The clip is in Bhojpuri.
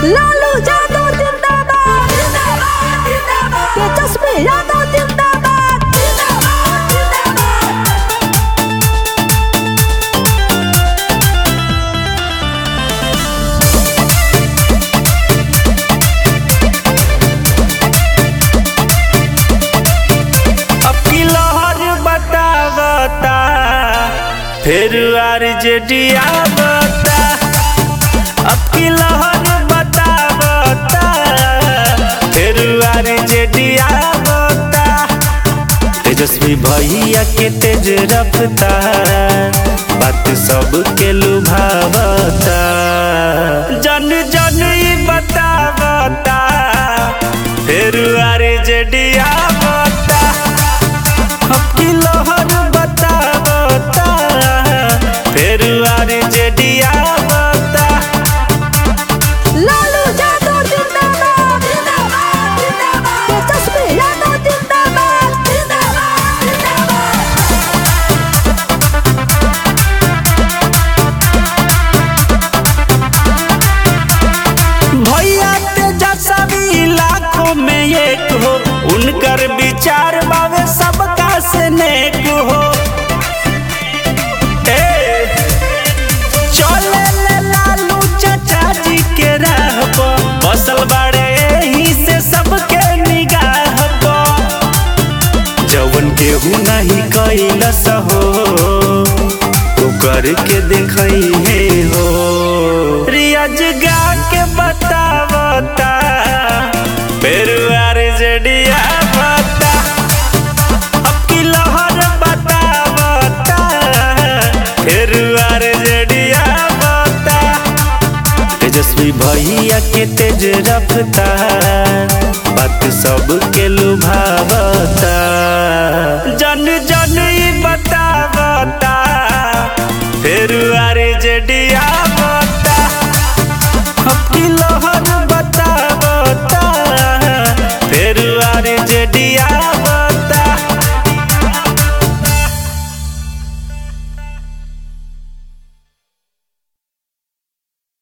लालू यादव जिंदाबाद जिंदाबाद जिंदाबाद तेजस्वी यादव जिंदाबाद जिंदाबाद जिंदाबाद अब की लहर बतावता फिर आरजेडी आवता अब की लहर बतावता फिर आरजेडी आवता तेजस्वी भैया के तेज रफ्ता बात सबके लुभावता जन जन ई बतावता फिर आरजेडी आवता अब की लहर बतावता फिर आरजेडी आवता लालू यादव जिंदाबाद जिंदाबाद जिंदाबाद तेजस्वी यादव जिंदाबाद जिंदाबाद जिंदाबाद भैया तेजस्वी लाखों में एक हो उनकर विचार बावे सबका से नेक हो ए, चले ले लालू चाचा जी के राह पर बसल बड़े ही से सबके निगाह पर जवन केहू नहीं कैलस हो तू करके देखई है हो रियाज गा के बतावता पेरुआर जडिया बता अब की लहर बतावता पेरुआर जडिया बता तेजस्वी भैया के तेज रफ्ता बात सबके लुभावता जन जन